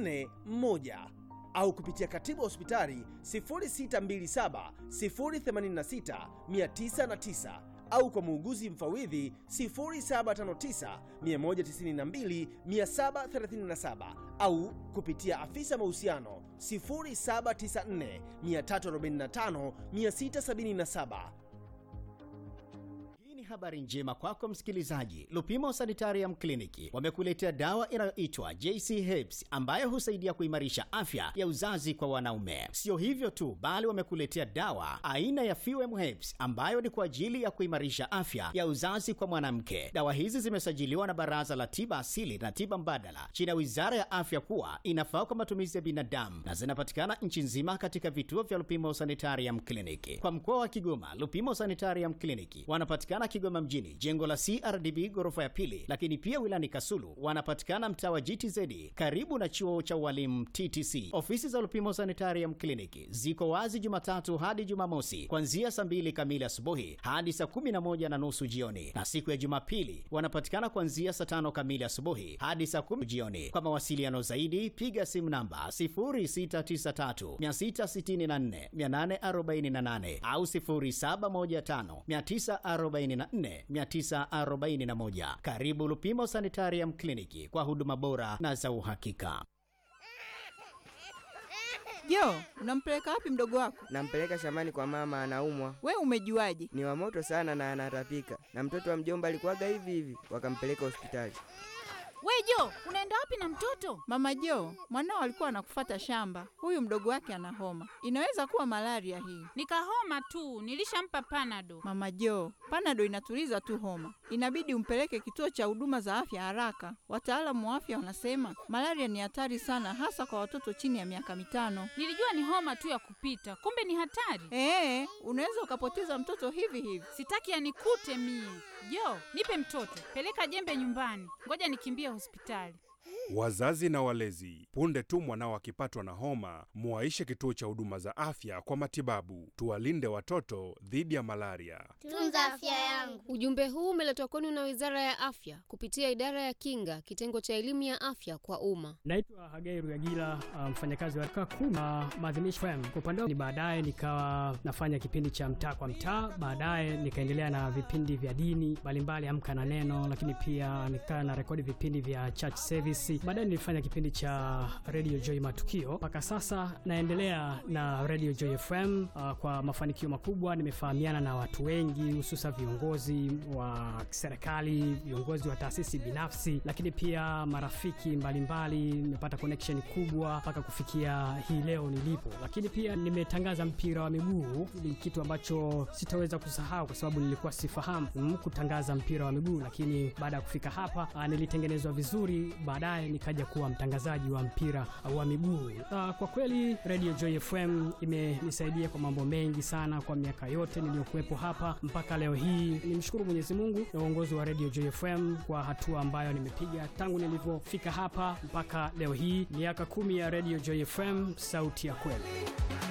76461 au kupitia katibu wa hospitali 0627 086 909 au kwa muuguzi mfawidhi 0759 192 737 au kupitia afisa mahusiano 0794 345 677. Hii ni habari njema kwako msikilizaji. Lupimo Sanitarium Clinic wamekuletea dawa inayoitwa JC Herbs ambayo husaidia kuimarisha afya ya uzazi kwa wanaume. Sio hivyo tu, bali wamekuletea dawa aina ya Fuem Herbs ambayo ni kwa ajili ya kuimarisha afya ya uzazi kwa mwanamke. Dawa hizi zimesajiliwa na Baraza la Tiba Asili na Tiba Mbadala chini ya Wizara ya Afya kuwa inafaa kwa matumizi ya binadamu na zinapatikana nchi nzima katika vituo vya Lupimo Sanitarium Clinic. Kwa mkoa wa Kigoma, Lupimo Sanitarium Clinic wanapatikana Kigoma mjini, jengo la CRDB ghorofa ya pili, lakini pia wilani Kasulu wanapatikana mtaa wa GTZ karibu na chuo cha ualimu TTC. Ofisi za Lupimo Sanitarium Clinic ziko wazi Jumatatu hadi Jumamosi kuanzia saa mbili kamili asubuhi hadi saa kumi na moja na nusu jioni, na siku ya Jumapili wanapatikana kuanzia saa tano kamili asubuhi hadi saa kumi jioni. Kwa mawasiliano zaidi piga simu namba 0693 664 848 au 0715 944 941. Karibu Lupimo Sanitarium Clinic kwa huduma bora na za uhakika. Jo, unampeleka wapi mdogo wako? Nampeleka shambani kwa mama, anaumwa. We umejuaje? Ni wa moto sana na anatapika, na mtoto wa mjomba alikuwaga hivi hivi, wakampeleka hospitali. We Jo, unaenda wapi na mtoto? Mama Jo, mwanao alikuwa anakufata shamba. Huyu mdogo wake ana homa, inaweza kuwa malaria hii. Nikahoma tu, nilishampa panado. Mama Jo, panado inatuliza tu homa, inabidi umpeleke kituo cha huduma za afya haraka. Wataalamu wa afya wanasema malaria ni hatari sana, hasa kwa watoto chini ya miaka mitano. Nilijua ni homa tu ya kupita, kumbe ni hatari. Ee, unaweza ukapoteza mtoto hivi hivi. Sitaki anikute mie. Jo, nipe mtoto, peleka jembe nyumbani, ngoja nikimbie hospitali. Wazazi na walezi, punde tu mwanao akipatwa na homa, muwaishe kituo cha huduma za afya kwa matibabu. Tuwalinde watoto dhidi ya malaria. Tunza afya yangu. Ujumbe huu umeletwa kwenu na Wizara ya Afya kupitia Idara ya Kinga, kitengo cha elimu ya afya kwa umma. Naitwa Hagai Ruyagila, mfanyakazi wa duka kuu na maadhimisho FM. Kwa upande wangu, baadaye nikawa nafanya kipindi cha mtaa kwa mtaa, baadaye nikaendelea na vipindi vya dini mbalimbali, Amka na Neno, lakini pia nikawa na rekodi vipindi vya church service. Baadaye nilifanya kipindi cha Radio Joy Matukio. Mpaka sasa naendelea na Radio Joy FM uh, kwa mafanikio makubwa. Nimefahamiana na watu wengi, hususa viongozi wa serikali, viongozi wa taasisi binafsi, lakini pia marafiki mbalimbali. Nimepata connection kubwa mpaka kufikia hii leo nilipo, lakini pia nimetangaza mpira wa miguu. Ni kitu ambacho sitaweza kusahau kwa sababu nilikuwa sifahamu mm, kutangaza mpira wa miguu, lakini baada ya kufika hapa uh, nilitengenezwa vizuri baadaye nikaja kuwa mtangazaji wa mpira wa miguu. Uh, kwa kweli Radio Joy FM imenisaidia kwa mambo mengi sana kwa miaka yote niliyokuwepo hapa mpaka leo hii. Nimshukuru Mwenyezi Mungu na uongozi wa Radio Joy FM kwa hatua ambayo nimepiga tangu nilivyofika hapa mpaka leo hii, miaka kumi ya Radio Joy FM, sauti ya kweli.